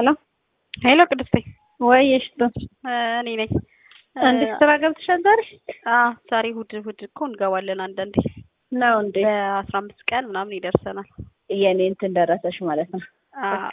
ሄሎ ሄሎ ቅድስቴ ወይ እሽቱ እኔ ነኝ። እንዴት ስራ ገብተሻል ዛሬ? አዎ ዛሬ እሑድ እሑድ እኮ እንገባለን አንዳንዴ ነው እንዴ? በአስራ አምስት ቀን ምናምን ይደርሰናል። የኔ እንትን ደረሰሽ ማለት ነው። አዎ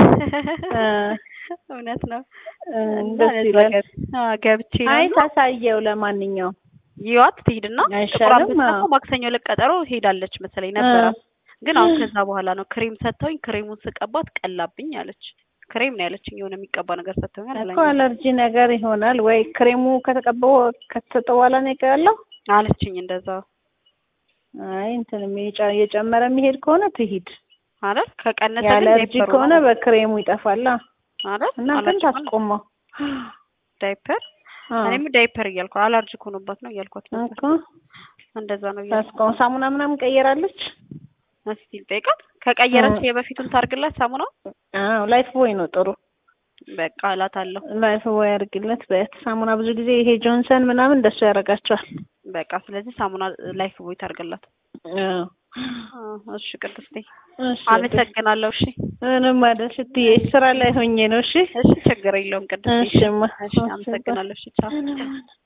እውነት ነው። እና ደስ ለዛ ይላል። ገብ- አዎ ገብቼ ነው አይ እና ታሳየው። ለማንኛውም ይዋት ትሄድና አይሻልም? ጥቁር አንበሳ አዎ። እኮ ማክሰኞ ዕለት ቀጠሮ ሄዳለች መሰለኝ ነበራት። ግን አሁን ከዛ በኋላ ነው ክሬም ሰጥተውኝ ክሬሙን ስቀባት ቀላብኝ አለች። ክሬም ነው ያለችኝ የሆነ የሚቀባ ነገር ሰጥተውኛል እኮ አለኝ አለርጂ ነገር ይሆናል ወይ ክሬሙ ከተቀባው ከተሰጠ በኋላ ነው ያለው። አለችኝ እንደዛ አይ እንትን የጨ- የጨመረ የሚሄድ ከሆነ ትሂድ። አይደል ከቀነሰ ግን የአለርጂ ዳይፐሩ ከሆነ ነው በክሬሙ ይጠፋላ አይደል እና ግን አለርጂ ከሆነ ታስቆመው። ዳይፐር አዎ እኔም ዳይፐር እያልኩ አለርጂክ ሆኖባት ነው እያልኳት ነበር። እኮ እንደዛ ነው እያልኩ ታስቆመው። ሳሙና ምናምን ቀየራለች። እስቲ ጠይቃት። ከቀየረች አዎ። የበፊቱን ታርግላት ሳሙና አዎ ላይፍ ቦይ ነው ጥሩ። በቃ እላታለሁ። ላይፍ ቦይ አድርግለት በያት። ሳሙና ብዙ ጊዜ ይሄ ጆንሰን ምናምን እንደሱ ያደርጋቸዋል። በቃ ስለዚህ ሳሙና ላይፍ ቦይ ታርግላት። አዎ አዎ፣ እሺ ቅድስቴ እሺ አመሰግናለሁ። እሺ ምንም አይደል ስትዬ ስራ ላይ ሆኜ ነው። እሺ እሺ ችግር የለውም ቅድስቴ። እሺማ እሺ አመሰግናለሁ። እሺ ቻው።